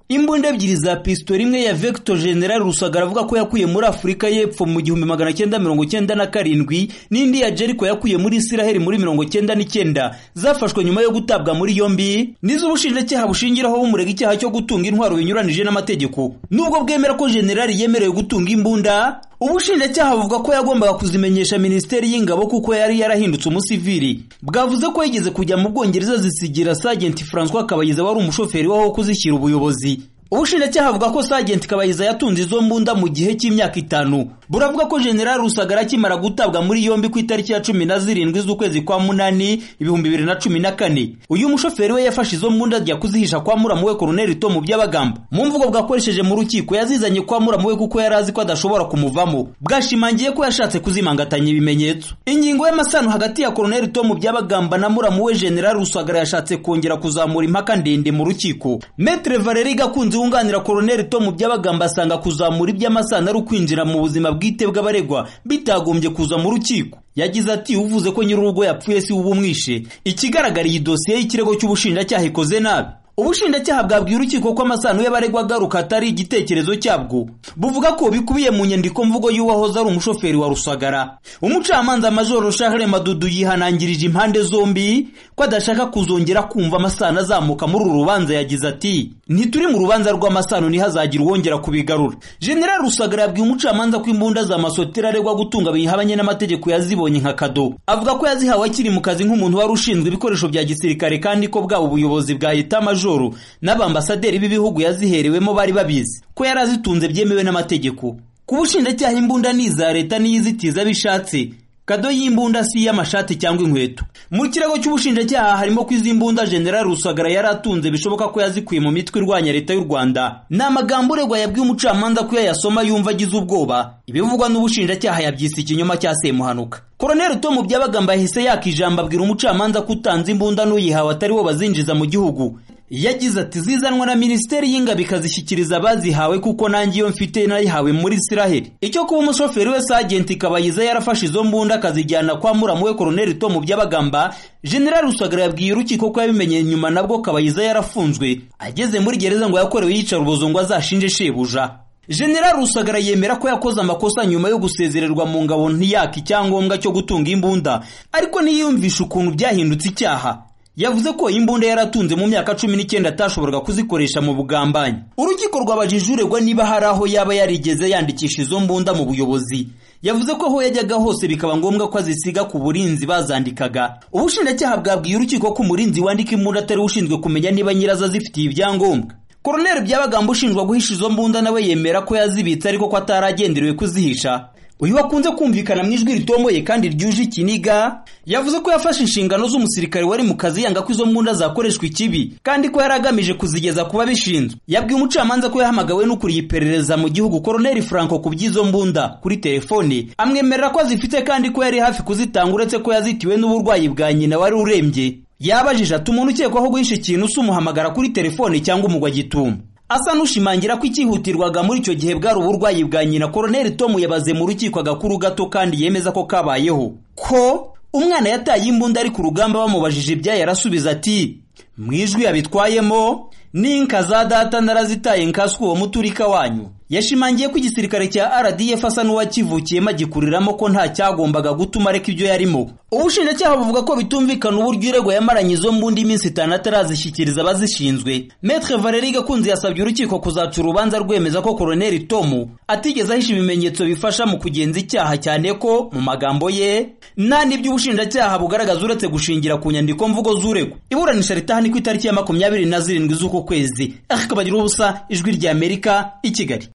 imbunda ebyiri za pisitoli imwe ya vector general rusagara avuga ko yakuye muri afurika y'epfo mu gihumbi magana cyenda mirongo cyenda na karindwi n'indi ya jericho yakuye muri isiraheli muri mirongo cyenda n'icyenda zafashwe nyuma yo gutabwa muri yombi nizo ubushinjacyaha bushingiraho bumurega icyaha cyo gutunga intwaro binyuranije n'amategeko nubwo bwemera ko generali yemerewe gutunga imbunda ubushinjacyaha buvuga ko yagombaga kuzimenyesha minisiteri y'ingabo kuko yari yarahindutse umusivili bwavuze ko yigeze kujya mu bwongereza zisigira sajenti francois kabayiza wari umushoferi waho kuzishyira ubuyobozi ubushinjacyaha buvuga ko sajenti kabayiza yatunze izo mbunda mu gihe cy'imyaka itanu buravuga ko general rusagara akimara gutabwa muri yombi ku itariki ya cumi na zirindwi z'ukwezi kwa munani ibihumbi bibiri na cumi na kane uyu mushoferi we yafashe izo mbunda ajya kuzihisha kwa muramuwe koroneli tomu byabagamba mu mvugo bwakoresheje mu rukiko yazizanye kwa muramuwe kuko yari azi ko adashobora kumuvamo bwashimangiye ko yashatse kuzimangatanya ibimenyetso ingingo y'amasano hagati ya koroneli tomu byabagamba na muramuwe general rusagara yashatse kongera kuzamura impaka ndende mu rukiko metre valeri gakunze wunganira koroneli tomu byabagamba asanga kuzamura iby'amasano ari ukwinjira mu buzima bwite bw'abaregwa bitagombye kuza mu rukiko yagize ati uvuze ko nyir'urugo yapfuye si uba umwishe ikigaragara iyi dosiye y'ikirego cy'ubushinjacyaha ikoze nabi ubushinjacyaha bwabwiye urukiko ko amasano y'abaregwa agaruka atari igitekerezo cyabwo buvuga ko bikubiye mu nyandiko mvugo y'uwahoze ari umushoferi wa rusagara umucamanza majoro shahere madudu yihanangirije impande zombi ko adashaka kuzongera kumva amasano azamuka muri uru rubanza yagize ati ntituri mu rubanza rw'amasano ntihazagira uwongera kubigarura general rusagara yabwiye umucamanza ko imbunda za masotera aregwa gutunga bihabanye n'amategeko yazibonye nka kado avuga ko yazihawe akiri mu kazi nk'umuntu wari ushinzwe ibikoresho bya gisirikare kandi ko bwaba ubuyobozi bwa leta majoro majoro n'abambasaderi b'ibihugu yaziherewemo bari babizi ko yari azitunze byemewe n'amategeko ku bushinjacyaha imbunda ni iza leta n'iyizitiza abishatse kado y'imbunda si iy'amashati cyangwa inkweto mu kirego cy'ubushinjacyaha harimo ko izi mbunda general rusagara yari atunze bishoboka ko yazikuye mu mitwe irwanya leta y'u rwanda ni amagambo uregwa yabwiye umucamanza ko yayasoma yumva agize ubwoba ibivugwa n'ubushinjacyaha yabyise ikinyoma cya semuhanuka koroneli tomu byabagamba yahise yaka ijambo abwira umucamanza ko utanze imbunda n'uyihawe atari wo bazinjiza mu gihugu yagize ati zizanwa na minisiteri y'ingabo ikazishyikiriza abazihawe kuko nanjye iyo mfite nayihawe muri isiraheli icyo kuba umushoferi we sajenti kabayiza yarafashe izo mbunda akazijyana kwa muramuwe koroneli tomu byabagamba general rusagara yabwiye urukiko ko yabimenye nyuma nabwo kabayiza yarafunzwe ageze muri gereza ngo yakorewe yicara ubuzo ngo azashinje shebuja general rusagara yemera ko yakoze amakosa nyuma yo gusezererwa mu ngabo ntiyaka icyangombwa cyo gutunga imbunda ariko ntiyiyumvishe ukuntu byahindutse icyaha yavuze ko imbunda yaratunze mu myaka cumi n'icyenda atashoboraga kuzikoresha mu bugambanyi urukiko rwabajije uregwa niba hari aho yaba yarigeze yandikisha izo mbunda mu buyobozi yavuze ko aho yajyaga hose bikaba ngombwa ko azisiga ku burinzi bazandikaga ubushinjacyaha bwabwiye urukiko ko umurinzi wandika imbunda atari ushinzwe kumenya niba nyirazo azifitiye ibyangombwa koroneri byabagamba ushinjwa guhisha izo mbunda nawe yemera ko yazibitse ariko ko ataragenderewe kuzihisha uyu wakunze kumvikana mu ijwi ritomboye kandi ryuje ikiniga yavuze ko yafashe inshingano z'umusirikare wari mu kazi yanga ko izo mbunda zakoreshwa ikibi kandi ko yari agamije kuzigeza kuba bishinzwe yabwiye umucamanza ko yahamagawe n'ukuriye iperereza mu gihugu koroneri franco ku by'izo mbunda kuri telefone amwemerera ko azifite kandi ko yari hafi kuzitanga uretse ko yazitiwe n'uburwayi bwa nyina wari urembye yabajije ati umuntu ukekwaho guhisha ikintu si umuhamagara kuri telefone cyangwa umugwa gitumo asa n'ushimangira ko icyihutirwaga muri icyo gihe bwari uburwayi bwa nyina koroneli tomu yabaze mu rukiko agakuru gato kandi yemeza ko kabayeho ko umwana yataye imbunda ari ku rugamba bamubajije ibyayo arasubiza ati mu ijwi yabitwayemo n'inka za data narazitaye nkaswe uwo muturika wanyu yashimangiye ko igisirikare cya rdf asa n'uwakivukiyemo agikuriramo ko nta cyagombaga gutuma areka ibyo yarimo ubushinjacyaha buvuga ko bitumvikana uburyo uregwa yamaranye izo mbundi iminsi itanu atarazishyikiriza abazishinzwe metre valeri gakunze yasabye urukiko kuzaca urubanza rwemeza ko koroneli tomu atigeze ahisha ibimenyetso bifasha mu kugenza icyaha cyane ko mu magambo ye nta n'ibyo ubushinjacyaha bugaragaza uretse gushingira ku nyandiko mvugo z'uregwa iburanisha ritahani ku itariki ya makumyabiri na zirindwi z'uku kwezi akabagiraho ubusa ijwi ry'amerika i kigali